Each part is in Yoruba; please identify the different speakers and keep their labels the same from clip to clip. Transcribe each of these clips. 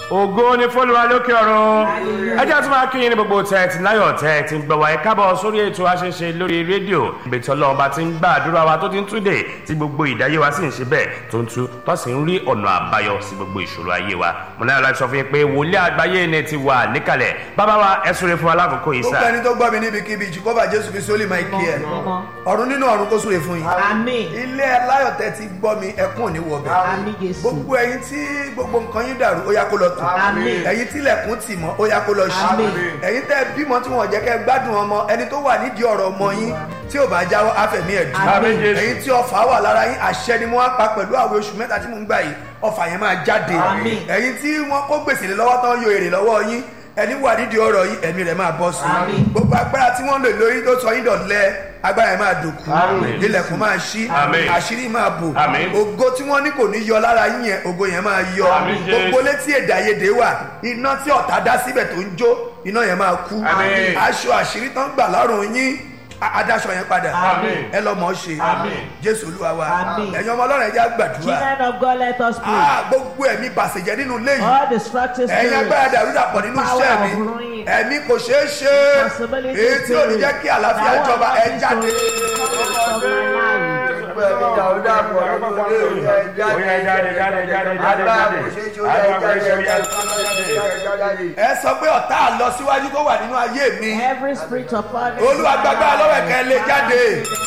Speaker 1: ògo ni fọlùwà lókè ọ̀run ẹ jẹ́ tún máa kí yín ní gbogbo tẹ̀ tí láyọ̀ tẹ̀ tí ń gbọ́ wa ẹ kábọ̀ sórí ètò àṣẹṣe lórí rédíò ibi tí ọlọ́run bá ti ń gbà àdúrà wa tó ti ń túnde tí gbogbo ìdáyé wa sì ń ṣe bẹ́ẹ̀ tó ń tú tó sì ń rí ọ̀nà àbáyọ sí gbogbo ìṣòro ayé wa mo náà láti sọ fún yín pé wòlíì àgbáyé ni ti wà níkàlẹ̀ bàbá wa ẹ súre fún alákòókò yìí
Speaker 2: gbogbo
Speaker 1: sá
Speaker 2: ẹni tó gbọ́ mi níbikíbi jìkọ́bà jésù fi sólì máa kí ẹ ọ̀run nínú ọ̀run kó súre fún yín
Speaker 3: Àmín.
Speaker 2: ilé aláyọ̀ tẹ́ ti gbọ́ mi ẹkún ò ní wọ̀ bẹ́ẹ̀
Speaker 3: Àmín Jésù.
Speaker 2: gbogbo ẹyin tí gbogbo nǹkan yín dàrú ó yá kó lọ tù
Speaker 3: Àmín.
Speaker 2: ẹyin tí ilẹ̀kùn tì mọ́ ó yá kó lọ ṣí
Speaker 3: Àmín.
Speaker 2: ẹyin tẹ́ bímọ tí wọ́n jẹ́ kẹ́ gbádùn ọmọ ẹni tó wà nídìí ọ̀rọ̀ ọmọ yín tí ò bá jáwọ́ afẹ̀mí ẹ̀ dùn
Speaker 3: Àmín
Speaker 1: Jésù.
Speaker 2: ẹyin tí ọfà wà lára yín àṣẹ ni mo wá pa pẹ̀lú àwẹ̀ oṣù mẹ́ta tí mo ń gbà yìí ọfà yẹn máa jáde
Speaker 3: Àmín.
Speaker 2: ẹyin tí wọ́n kó gbèsè lé lọ́wọ́ tán yọ èrè lọ́wọ́ yín ẹni wà nídìí ọ̀rọ̀ yìí ẹ̀mí rẹ̀ máa bọ́ sí
Speaker 3: Àmín.
Speaker 2: gbogbo agbára tí wọ́n lò lórí tó sọ yín dọ̀lẹ́ agbára yẹn máa dòkú
Speaker 1: Àmín.
Speaker 2: ilẹ̀kùn máa ṣí
Speaker 1: Àmín.
Speaker 2: àṣírí máa bò
Speaker 1: Àmín.
Speaker 2: ògo tí wọ́n ní kò ní yọ lára yín yẹn ògo yẹn máa yọ
Speaker 1: Àmín, Jésù.
Speaker 2: gbogbo létí èdè àìyedè wà iná tí ọ̀tá dá síbẹ̀ tó ń jó iná yẹn máa kú
Speaker 1: Àmín.
Speaker 2: aṣọ àṣírí tán gbà lọ́rùn yín a- adáṣọ yẹn padà
Speaker 3: Àmín.
Speaker 2: ẹ lọ mọ̀ ọ́ ṣe
Speaker 1: Àmín.
Speaker 2: jésù olúwa wa
Speaker 3: Àmín.
Speaker 2: ẹ̀yin ọmọ ọlọ́run ẹ jẹ́ á gbàdúrà
Speaker 3: Children of God, let us pray.
Speaker 2: Ah, gbogbo ẹ̀mí bàṣẹ̀jẹ́ nínú ilé yìí
Speaker 3: All destructive
Speaker 2: ẹ̀yin agbára
Speaker 3: spirits.
Speaker 2: dàrúdàpọ̀ nínú
Speaker 3: Power
Speaker 2: iṣẹ́ mi
Speaker 3: of ruin.
Speaker 2: ẹ̀mí kò ṣeé ṣe
Speaker 3: Possibility
Speaker 2: èyí tí ò ní
Speaker 3: spirit.
Speaker 2: jẹ́ kí àlàáfíà
Speaker 3: That will
Speaker 2: jọba
Speaker 3: not
Speaker 2: ẹ
Speaker 3: be
Speaker 2: jáde.
Speaker 3: so- of my life.
Speaker 1: Oya jáde jáde jáde jáde jáde agbára ìṣòro yẹn
Speaker 2: ẹ sọ pé ọ̀tá àlọsíwájú tó wà nínú ayé mi
Speaker 3: Every spirit of poverty.
Speaker 2: olúwa gbàgbà lọ́wọ́ ẹ̀kẹ́ lè jáde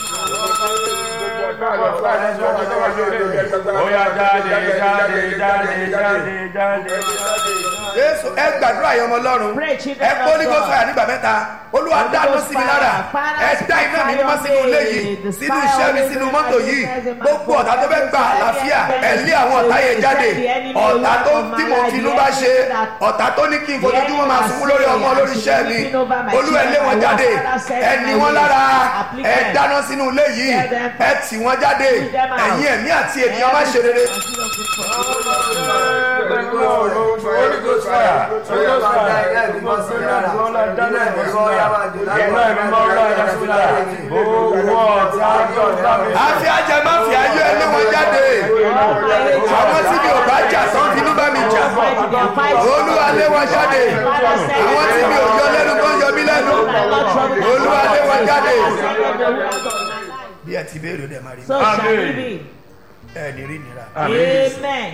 Speaker 1: Oya jáde jáde jáde jáde jáde.
Speaker 2: jésù ẹ gbàdúrà yẹn ọmọ ọlọ́run
Speaker 3: Pray, children
Speaker 2: ẹ
Speaker 3: of
Speaker 2: kó ní kó
Speaker 3: God.
Speaker 2: fàyà nígbà mẹ́ta olúwa
Speaker 3: Holy
Speaker 2: dáná
Speaker 3: Ghost
Speaker 2: sí mi lára
Speaker 3: fire.
Speaker 2: ẹ dá iná mi mímọ́ sínú ilé yìí
Speaker 3: The
Speaker 2: sínú
Speaker 3: fire
Speaker 2: iṣẹ́ mi
Speaker 3: always
Speaker 2: sínú
Speaker 3: in
Speaker 2: mọ́tò
Speaker 3: my
Speaker 2: yìí
Speaker 3: business, in my
Speaker 2: gbogbo ọ̀tá tó fẹ́
Speaker 3: business,
Speaker 2: gba àlàáfíà ẹ lé àwọn ọ̀tá yẹn jáde ọ̀tá tó tí mo fi inú bá ṣe ọ̀tá tó ní kí n fojoojúmọ́ máa sunkún lórí ọmọ lórí iṣẹ́ mi olú ẹ lé wọn jáde ẹ ní wọn lára ẹ dáná sínú ilé yìí ẹ tì wọn jáde ẹ̀yin ẹ̀mí àti ènìyàn má ṣe rere. àfi ajá má fi ayé ẹ lé wọn jáde àwọn tí mi ò bá jà tán finú bá mi jà olúwa lé wọn jáde àwọn tí mi ò yọ lẹ́nu tó ń yọ mí lẹ́nu olúwa lé wọn jáde. bí ẹ ti béèrè ó dẹ̀ máa rí
Speaker 3: So shall it be.
Speaker 2: ẹ ní rí nira
Speaker 3: Amen.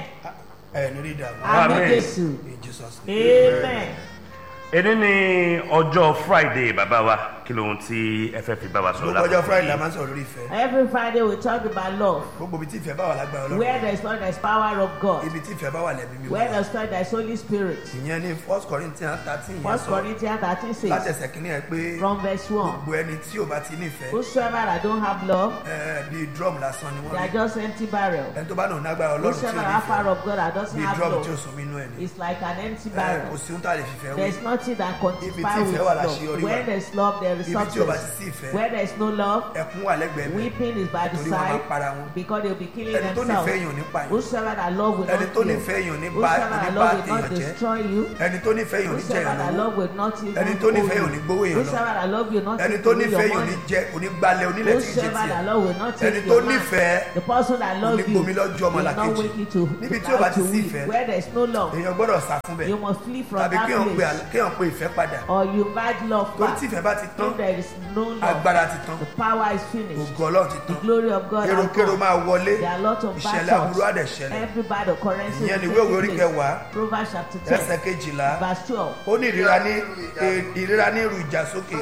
Speaker 2: ẹ ní rí ìdààmú
Speaker 3: Amen.
Speaker 1: Amen.
Speaker 3: Jésù.
Speaker 2: in Jesus name.
Speaker 3: Amen.
Speaker 1: Èní ni ọjọ́ Friday bàbá wa kí lóhun tí ẹ fẹ́ fi bá wa sọ̀rọ̀
Speaker 2: gbogbo ọjọ́
Speaker 1: lákòókò
Speaker 2: friday la
Speaker 1: yìí?
Speaker 2: máa ń sọ̀rọ̀ lórí ìfẹ́
Speaker 3: Every Friday we talk about love.
Speaker 2: gbogbo ibi tí ìfẹ́ bá wà lágbára ọlọ́run
Speaker 3: Where there is love, there is power of God.
Speaker 2: ibi tí ìfẹ́ bá wà lẹ́mí mi
Speaker 3: Where
Speaker 2: wà
Speaker 3: there is love, there is Holy Spirit.
Speaker 2: ìyẹn ní first corinthians thirteen yẹn
Speaker 3: First
Speaker 2: sọ
Speaker 3: Corinthians 13 says,
Speaker 2: látẹsẹ̀ kínní ẹ pé
Speaker 3: from verse 1,
Speaker 2: gbogbo ẹni tí ò bá ti nífẹ̀ẹ́
Speaker 3: Whosoever that don't have love,
Speaker 2: ẹ, bíi drum lásán ni
Speaker 3: they
Speaker 2: wọ́n
Speaker 3: are
Speaker 2: ní
Speaker 3: just empty barrel.
Speaker 2: ẹni tó bá náà nágbára ọlọ́run tí ò
Speaker 3: Whosoever have power
Speaker 2: nífẹ̀ẹ́
Speaker 3: of God that doesn't
Speaker 2: bíi
Speaker 3: have
Speaker 2: drum tí ò
Speaker 3: love,
Speaker 2: sún mí inú ẹ̀ ni
Speaker 3: it's like an empty
Speaker 2: Ẹ,
Speaker 3: barrel.
Speaker 2: kò sí ohun tá a lè fìfẹ́ wí
Speaker 3: There is nothing that
Speaker 2: Ibi
Speaker 3: quantify
Speaker 2: tí
Speaker 3: with
Speaker 2: ìfẹ́ wà
Speaker 3: love.
Speaker 2: láṣeyọrí wà.
Speaker 3: Where there is love, there is
Speaker 2: Ibi tí ò bá ti sí
Speaker 3: success.
Speaker 2: ìfẹ́
Speaker 3: Where there is no love,
Speaker 2: ẹkún wà lẹ́gbẹ̀ẹ́ mi
Speaker 3: weeping is by the
Speaker 2: Torí wọn máa
Speaker 3: side
Speaker 2: para wọn.
Speaker 3: because they will be killing
Speaker 2: ẹni tó
Speaker 3: themselves.
Speaker 2: nífẹ̀ẹ́ èèyàn ò ní pààyàn
Speaker 3: Whosoever that love will
Speaker 2: ẹni
Speaker 3: not
Speaker 2: tó
Speaker 3: kill.
Speaker 2: nífẹ̀ẹ́ èèyàn ò ní bá
Speaker 3: Whosoever
Speaker 2: ò ní
Speaker 3: that
Speaker 2: bá
Speaker 3: love will not
Speaker 2: èèyàn jẹ́
Speaker 3: destroy you.
Speaker 2: ẹni tó nífẹ̀ẹ́ èèyàn ò ní jẹ́
Speaker 3: Whosoever
Speaker 2: èèyàn
Speaker 3: that
Speaker 2: lówó
Speaker 3: love will not even
Speaker 2: Ẹni tó nífẹ̀ẹ́ èèyàn ò ní gbówó èèyàn lọ.
Speaker 3: Whosoever that love will not
Speaker 2: ẹni
Speaker 3: take
Speaker 2: tó
Speaker 3: away your
Speaker 2: nífẹ̀ẹ́ èèyàn ò ní
Speaker 3: money.
Speaker 2: jẹ́ ò ní gbalẹ̀ onílẹ̀ tí kì í ṣe
Speaker 3: Whosoever that
Speaker 2: tiẹ̀
Speaker 3: love will not take
Speaker 2: Ẹni tó
Speaker 3: your man.
Speaker 2: nífẹ̀ẹ́
Speaker 3: The person that
Speaker 2: ò
Speaker 3: love
Speaker 2: ní
Speaker 3: you
Speaker 2: gbomi lọ́jọ́
Speaker 3: will not
Speaker 2: ọmọlàkejì.
Speaker 3: wake you to
Speaker 2: Níbi tí ò bá ti
Speaker 3: to
Speaker 2: sí
Speaker 3: weep.
Speaker 2: ìfẹ́,
Speaker 3: Where there is no love,
Speaker 2: èèyàn gbọ́dọ̀ sá fún bẹ́ẹ̀
Speaker 3: you must flee from
Speaker 2: tàbí
Speaker 3: that
Speaker 2: kéèyàn pe
Speaker 3: place.
Speaker 2: àl- kéèyàn pe ìfẹ́ padà
Speaker 3: Or you invite love
Speaker 2: torí
Speaker 3: back.
Speaker 2: tí ìfẹ́ bá ti tán
Speaker 3: If there is no love,
Speaker 2: agbára ti tán
Speaker 3: the power is finished.
Speaker 2: ògo ọlọ́run ti
Speaker 3: The
Speaker 2: tán
Speaker 3: glory of God has
Speaker 2: èròkérò
Speaker 3: come.
Speaker 2: máa wọlé
Speaker 3: There are a lot of bad
Speaker 2: ìṣẹ̀lẹ̀
Speaker 3: thoughts.
Speaker 2: aburú àdẹ̀ ṣẹlẹ̀
Speaker 3: Every bad occurrence
Speaker 2: ìyẹn ni
Speaker 3: will
Speaker 2: ìwé òwe
Speaker 3: take
Speaker 2: orí
Speaker 3: place.
Speaker 2: kẹwàá
Speaker 3: Proverbs chapter
Speaker 2: ẹsẹ̀
Speaker 3: 10,
Speaker 2: kejìlá
Speaker 3: verse 12.
Speaker 2: ó ní ìríra ní e- ìríra ní irú ìjà sókè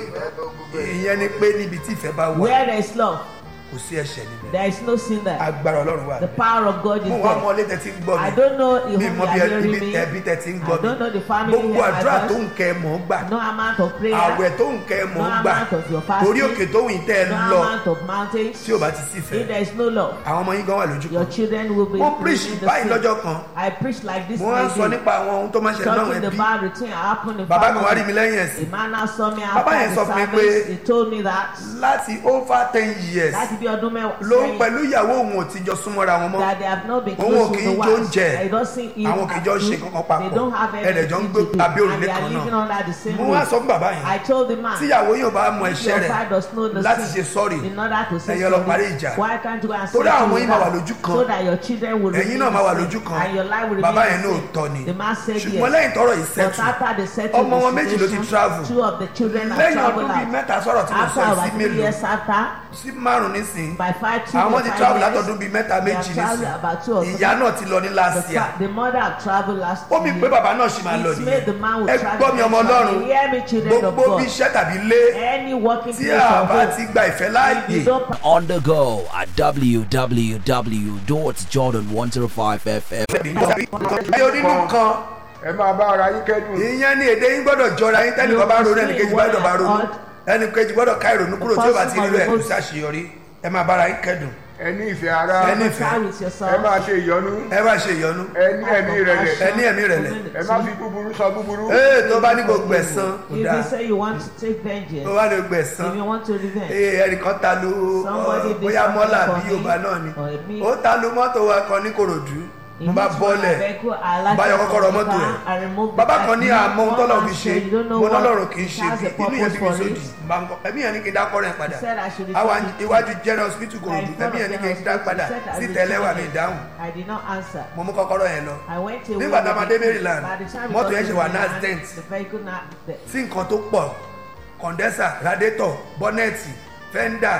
Speaker 2: ìyẹn ni pé níbi tí ìfẹ́ bá wà
Speaker 3: Where there is love,
Speaker 2: kò sí ẹ̀ṣẹ̀ níbẹ̀
Speaker 3: there is no sin there.
Speaker 2: agbára ọlọ́run wà
Speaker 3: The power of God is
Speaker 2: mo wá
Speaker 3: there.
Speaker 2: mọ ilé tẹ́tí ń gbọ́
Speaker 3: I
Speaker 2: mi
Speaker 3: don't know if
Speaker 2: mi
Speaker 3: you
Speaker 2: mọ bí
Speaker 3: are hearing
Speaker 2: ibi
Speaker 3: me.
Speaker 2: ẹbí tẹ́tí ń
Speaker 3: I
Speaker 2: gbọ́ mi
Speaker 3: don't know the family
Speaker 2: gbogbo
Speaker 3: here, my
Speaker 2: àdúrà tó
Speaker 3: voice.
Speaker 2: ń kẹ́ mọ̀ ń gbà
Speaker 3: No amount of prayer.
Speaker 2: àwẹ̀ tó ń kẹ́ mọ̀ ń
Speaker 3: No
Speaker 2: gbà
Speaker 3: amount of your fasting.
Speaker 2: torí òkè tó wìn tẹ́ ẹ
Speaker 3: No
Speaker 2: lọ
Speaker 3: amount of mountains.
Speaker 2: tí ò bá ti sí
Speaker 3: If
Speaker 2: ìfẹ́
Speaker 3: there is no love,
Speaker 2: àwọn ọmọ yín gan wà lójú
Speaker 3: your
Speaker 2: kan
Speaker 3: children will be
Speaker 2: mo preach
Speaker 3: in the
Speaker 2: báyìí
Speaker 3: sin.
Speaker 2: lọ́jọ́ kan
Speaker 3: I preach like this
Speaker 2: mo wá ń sọ
Speaker 3: maybe.
Speaker 2: nípa àwọn ohun tó máa ń ṣẹlẹ̀ náà
Speaker 3: Talking
Speaker 2: ẹbí
Speaker 3: about routine happen in
Speaker 2: bàbá kan wá rí mi
Speaker 3: family.
Speaker 2: lẹ́yìn
Speaker 3: A
Speaker 2: ẹ̀sìn
Speaker 3: man now saw me
Speaker 2: Bàbá
Speaker 3: after
Speaker 2: yẹn
Speaker 3: the
Speaker 2: sọ fún mi
Speaker 3: service.
Speaker 2: pé-
Speaker 3: He told me that
Speaker 2: láti over ten years
Speaker 3: láti láti bí ọdún mẹ́wàá
Speaker 2: ló ń
Speaker 3: sẹ́yìn
Speaker 2: pẹ̀lú ìyàwó òun ò ti jọ súnmọ́ra wọn mọ́
Speaker 3: that they have not been
Speaker 2: Òun ò
Speaker 3: close
Speaker 2: kì
Speaker 3: to
Speaker 2: í
Speaker 3: the
Speaker 2: jó
Speaker 3: wife
Speaker 2: oúnjẹ.
Speaker 3: they don't see eat
Speaker 2: Àwọn kì í jọ
Speaker 3: and
Speaker 2: ṣe
Speaker 3: do.
Speaker 2: kankan papọ̀.
Speaker 3: they don't have
Speaker 2: Ẹ̀rẹ̀ jọ ń
Speaker 3: anything
Speaker 2: gbé
Speaker 3: to do
Speaker 2: abẹ́ òrùlé
Speaker 3: and they
Speaker 2: kan
Speaker 3: are
Speaker 2: náà.
Speaker 3: living under the same
Speaker 2: mo wá
Speaker 3: roof
Speaker 2: sọ fún bàbá
Speaker 3: I
Speaker 2: yẹn
Speaker 3: told the man
Speaker 2: tíyàwó yóò bá mọ ẹ̀ṣẹ̀
Speaker 3: your
Speaker 2: rẹ̀
Speaker 3: side does know the
Speaker 2: láti
Speaker 3: sin
Speaker 2: ṣe sọ́ọ̀rì
Speaker 3: in order to say
Speaker 2: ẹ̀yin lọ parí
Speaker 3: sorry
Speaker 2: ìjà.
Speaker 3: why can't you go and
Speaker 2: Torí
Speaker 3: settle
Speaker 2: àwọn yín máa wà
Speaker 3: that
Speaker 2: lójú kan.
Speaker 3: so that your children will
Speaker 2: ẹ̀yin
Speaker 3: remain
Speaker 2: náà máa wà
Speaker 3: the
Speaker 2: lójú
Speaker 3: same
Speaker 2: kan
Speaker 3: and your life will
Speaker 2: bàbá
Speaker 3: remain
Speaker 2: yẹn
Speaker 3: the
Speaker 2: náà
Speaker 3: same
Speaker 2: tọ́ ni
Speaker 3: the man said
Speaker 2: ṣùgbọ́n
Speaker 3: yes
Speaker 2: lẹ́yìn tọrọ yìí
Speaker 3: but
Speaker 2: sẹ́tù
Speaker 3: after the settle
Speaker 2: ọmọ wọn méjì ló ti travel
Speaker 3: two of the children have
Speaker 2: lẹ́yìn ọdún
Speaker 3: traveled
Speaker 2: bíi
Speaker 3: out
Speaker 2: mẹ́ta sọ̀rọ̀ tí mo
Speaker 3: after
Speaker 2: sọ yìí
Speaker 3: about
Speaker 2: sí
Speaker 3: three
Speaker 2: mélòó
Speaker 3: years after
Speaker 2: sí márùn nísìn
Speaker 3: by five two
Speaker 2: àwọn
Speaker 3: or
Speaker 2: ti
Speaker 3: five
Speaker 2: travel
Speaker 3: years
Speaker 2: látọdún bíi mẹ́ta
Speaker 3: they
Speaker 2: méjì
Speaker 3: have traveled
Speaker 2: nísìn
Speaker 3: about two or three
Speaker 2: ìyá náà ti lọ ní
Speaker 3: the,
Speaker 2: last year
Speaker 3: fa- the mother have traveled last
Speaker 2: ó mi pé bàbá náà ṣì máa lọ
Speaker 3: It made the man
Speaker 2: nìyẹn
Speaker 3: will
Speaker 2: ẹ
Speaker 3: travel
Speaker 2: gbọ́ mi ọmọ ọlọ́run
Speaker 3: eventually. Hear me, children of
Speaker 2: gbogbo bí
Speaker 3: God.
Speaker 2: iṣẹ́ tàbí lé
Speaker 3: any working
Speaker 2: tí
Speaker 3: place
Speaker 2: a
Speaker 3: of
Speaker 2: bá
Speaker 3: hope
Speaker 2: ti gba ìfẹ́ láàyè
Speaker 3: you don't
Speaker 4: On the go at www.jordan105fm.
Speaker 2: bí onínú kan
Speaker 5: ẹ máa bá ara yín kẹ́dùn.
Speaker 2: ìyẹn ni èdè yín gbọ́dọ̀ jọra yín tẹ́nìkan bá ronú ẹnìkejì gbọ́dọ̀ bá ronú ẹnìkejì gbọ́dọ̀ ká ìrònú kúrò tí ó bá ti rí rẹ̀ kò sí àṣeyọrí ẹ máa bára yín kẹ́dùn
Speaker 5: ẹ ní ìfẹ́ ara
Speaker 2: ẹ ní ìfẹ́
Speaker 3: try with
Speaker 5: ẹ
Speaker 3: yourself
Speaker 5: máa ṣe ìyọnu
Speaker 2: ẹ má ṣe ìyọnu
Speaker 5: ẹ ní ẹ̀mí ìrẹ̀lẹ̀
Speaker 2: ẹ ní ẹ̀mí rẹ̀lẹ̀
Speaker 5: ẹ má fi búburú sọ búburú.
Speaker 2: ee tó bá ní gbogbo ẹ̀sán kò
Speaker 3: if
Speaker 2: dáa
Speaker 3: you say you want to take
Speaker 2: tó
Speaker 3: vengeance
Speaker 2: bá ní gbogbo ẹ̀sán
Speaker 3: if you want to revenge
Speaker 2: ee ẹnìkan ta lu
Speaker 3: Somebody did
Speaker 2: bóyá
Speaker 3: something
Speaker 2: mọ́là
Speaker 3: for
Speaker 2: bí
Speaker 3: me,
Speaker 2: yorùbá náà ni
Speaker 3: or me.
Speaker 2: ó ta lu mọ́tò wa kan ní korodu mo bá bọ́lẹ̀
Speaker 3: bá
Speaker 2: bá yọ kọ́kọ́rọ́ mọ́tò ẹ̀ bàbá kan ní àmọ́ ohun tọ́lọ̀ fi ṣe mo lọ́lọ́run kì í ṣe bí inú yẹn bí mi sódì bá ń kọ́ ẹ̀mí yẹn ní kí n dá kọ́rọ̀ yẹn padà
Speaker 3: said I should return
Speaker 2: àwa
Speaker 3: it to
Speaker 2: iwájú
Speaker 3: you.
Speaker 2: general hospital korodu
Speaker 3: I
Speaker 2: ẹ̀mí yẹn ní kí n
Speaker 3: thought
Speaker 2: dá
Speaker 3: of
Speaker 2: padà
Speaker 3: said I
Speaker 2: sí
Speaker 3: returned
Speaker 2: tẹ̀lẹ́wà
Speaker 3: it.
Speaker 2: mi dáhùn
Speaker 3: I did not answer.
Speaker 2: mo mú kọ́kọ́rọ́ yẹn lọ
Speaker 3: I went away.
Speaker 2: nígbà tá a máa dé
Speaker 3: with it.
Speaker 2: maryland
Speaker 3: By the time we
Speaker 2: mọ́tò
Speaker 3: got
Speaker 2: yẹn
Speaker 3: to
Speaker 2: ṣe wà
Speaker 3: Maryland,
Speaker 2: nasdent
Speaker 3: the vehicle na the
Speaker 2: sí nǹkan tó pọ̀ condenser radiator bọ́nẹ́ẹ̀tì fender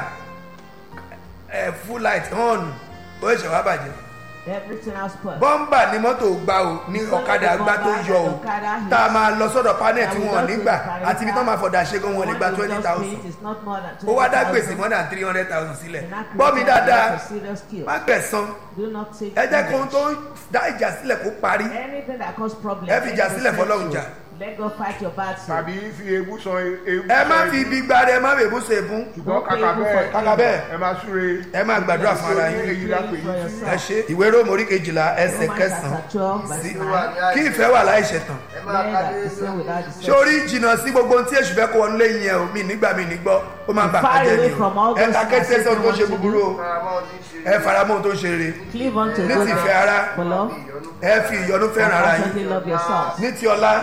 Speaker 2: ẹ̀ full light horn ó ṣe wá bàjẹ́
Speaker 3: everything else put.
Speaker 2: bọ́mbà ni mọ́tò gbá o ní ọ̀kadà gbá tó yọ o tá a máa lọ sọ́dọ̀ panel tí wọ́n nígbà àti ibi tó máa fọ̀dà ṣe gan wọn lè gba twenty thousand ó wá dá gbèsè more than three hundred thousand sílẹ̀ gbọ́ mi dáadáa má gbẹ̀san
Speaker 3: Do not take
Speaker 2: ẹ jẹ́ kó ohun tó
Speaker 3: revenge.
Speaker 2: ń dá ìjà sílẹ̀ kó parí
Speaker 3: Anything that cause problem.
Speaker 2: Ẹ fi ìjà
Speaker 3: let
Speaker 2: sílẹ̀
Speaker 3: God
Speaker 2: fọlọ́run
Speaker 3: settle.
Speaker 2: jà.
Speaker 3: Let God fight your battle.
Speaker 5: tàbí fi ewu sọ ewu.
Speaker 2: ẹ má
Speaker 5: sọ
Speaker 2: fi
Speaker 5: ewu.
Speaker 2: ibi gbára ẹ má bèbú ṣe fún
Speaker 5: ṣùgbọ́n kàkà bẹ́ẹ̀
Speaker 2: kàkà bẹ́ẹ̀
Speaker 5: ẹ máa súre.
Speaker 2: ẹ máa gbàdúrà fún ara yín
Speaker 5: èyí la pè yín sí.
Speaker 2: ẹ ṣe ìwé róòmù orí kejìlá ẹsẹ̀
Speaker 3: Romans
Speaker 2: kẹsàn-án
Speaker 3: chapter 12 verse
Speaker 2: sí
Speaker 3: 9.
Speaker 2: kí ìfẹ́ wà láì ṣẹ̀tàn
Speaker 3: Let that be said without deception.
Speaker 2: sórí jìnnà sí gbogbo ohun tí èṣù fẹ́ kó wọnú lẹ́yìn yẹn o mi nígbà mi ní gbọ́ ó máa ń bà
Speaker 3: Far
Speaker 2: kájẹ́
Speaker 3: away
Speaker 2: ni o
Speaker 3: from all
Speaker 2: ẹ
Speaker 3: those
Speaker 2: ta kété
Speaker 3: things
Speaker 2: sọ tó
Speaker 3: that
Speaker 2: ṣe
Speaker 3: you want to
Speaker 2: búburú o ẹ faramọ́ ohun tó ṣe rere
Speaker 3: Cleave unto
Speaker 2: ní ti
Speaker 3: goodness
Speaker 2: ìfẹ́ ara
Speaker 3: for love.
Speaker 2: ẹ fi ìyọnu fẹ́ràn ara yín
Speaker 3: Constantly love yourselves.
Speaker 2: ní ti ọlá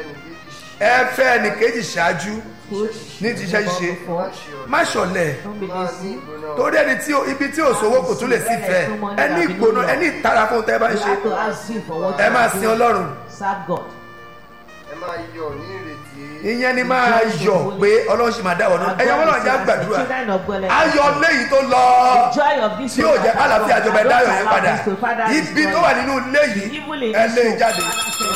Speaker 2: ẹ fẹ́ ẹnìkejì ṣáájú
Speaker 3: Put
Speaker 2: ní ti iṣẹ́ ṣíṣe
Speaker 3: before.
Speaker 2: má ṣọ̀lẹ̀
Speaker 3: Don't be lazy.
Speaker 2: torí ẹni tí o- ibi tí òṣòwò kò tún lè sí fẹ́ ẹ ní ìgbóná ẹ ní ìtara fún tẹ́ bá ń
Speaker 3: You
Speaker 2: ṣe
Speaker 3: have to ask him for what
Speaker 2: ẹ
Speaker 3: you
Speaker 2: máa
Speaker 3: are
Speaker 2: sin
Speaker 3: doing.
Speaker 2: ọlọ́run
Speaker 3: Serve God.
Speaker 6: ẹ máa yọ ní ìrètí
Speaker 2: ìyẹn ni máa yọ̀ pé ọlọ́run sì máa dáwọ́ náà ẹ̀yọ́ wọn náà já gbàdúrà
Speaker 3: Children of God, let us
Speaker 2: ayọ̀ léyìí tó lọ
Speaker 3: joy of this
Speaker 2: tí yóò jẹ́ kálàfíà àjọba ẹ̀dá ayọ̀ yẹn padà ibi tó wà nínú ilé yìí ẹ lé e jáde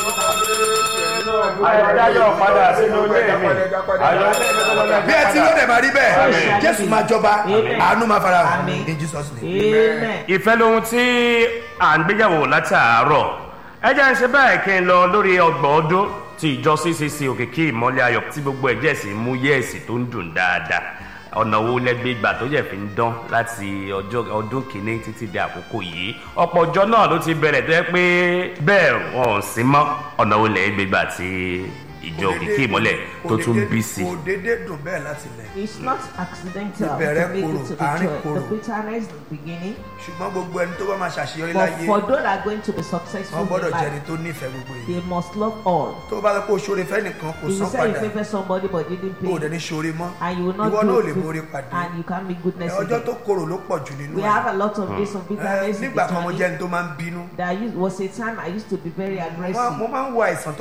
Speaker 1: ayọ̀dáyọ̀ padà sínú ilé mi ayọ̀
Speaker 2: bí ẹ ti lóde máa rí bẹ́ẹ̀
Speaker 3: Amen.
Speaker 2: jésù máa jọba
Speaker 3: Amen.
Speaker 2: àánú máa fara hàn
Speaker 3: Amen.
Speaker 2: in jesus name.
Speaker 3: Amen.
Speaker 1: ìfẹ́ lohun tí à ń gbéyàwó látàárọ̀ ẹ jẹ́ ń ṣe báyìí kí n lọ lórí ọgbọ̀n ọdún tí ìjọ ccc òkìkí ìmọ̀lẹ̀ ayọ̀ tí gbogbo ẹ̀jẹ̀ sì mú yẹ́ẹ̀sì tó ń dùn dáadáa ọ̀nà wo lẹ́gbẹ́ ìgbà tó yẹ fi ń dán láti ọjọ́ ọdún kìíní títí di àkókò yìí ọ̀pọ̀ ọjọ́ náà ló ti bẹ̀rẹ̀ tó yẹ pé bẹ́ẹ̀ wọn ò sí mọ́ ọ̀nà wo lẹ́gbẹ́ ìgbà tí ìjọ òkìkí ìmọ̀lẹ̀ tó tún bí sí.
Speaker 2: kò déédéé dùn bẹ́ẹ̀ láti lẹ̀
Speaker 3: It's not accidental to
Speaker 2: Ìbẹ̀rẹ̀
Speaker 3: make
Speaker 2: korò,
Speaker 3: it to the
Speaker 2: àárín
Speaker 3: church.
Speaker 2: korò.
Speaker 3: The bitterness in the beginning.
Speaker 2: ṣùgbọ́n gbogbo ẹni tó bá máa ṣàṣeyọrí
Speaker 3: But
Speaker 2: láyé
Speaker 3: for those that are going to be
Speaker 2: wọ́n
Speaker 3: successful
Speaker 2: gbọ́dọ̀
Speaker 3: in
Speaker 2: jẹ́ ẹni
Speaker 3: life,
Speaker 2: tó nífẹ̀ẹ́ gbogbo yìí
Speaker 3: they must love all.
Speaker 2: tó bá lọ pé o ṣoore fẹ́ nìkan kò
Speaker 3: If you
Speaker 2: san
Speaker 3: say you
Speaker 2: padà
Speaker 3: favor somebody but didn't
Speaker 2: o ò dẹ̀
Speaker 3: pay,
Speaker 2: ní ṣoore mọ́
Speaker 3: and you will not
Speaker 2: ìwọ náà ò
Speaker 3: do
Speaker 2: lè
Speaker 3: good,
Speaker 2: borí pàdé
Speaker 3: and you can't make goodness
Speaker 2: ọjọ́
Speaker 3: again.
Speaker 2: tó korò ló pọ̀ jù nínú
Speaker 3: We
Speaker 2: ẹ̀
Speaker 3: have a lot of days of
Speaker 2: Ẹ,
Speaker 3: bitterness in
Speaker 2: nígbà
Speaker 3: the
Speaker 2: kan mo jẹ́
Speaker 3: journey.
Speaker 2: ẹni tó máa ń bínú
Speaker 3: There used- was a time I used to be very
Speaker 2: mo máa-
Speaker 3: aggressive.
Speaker 2: mo máa ń wo àìsàn tó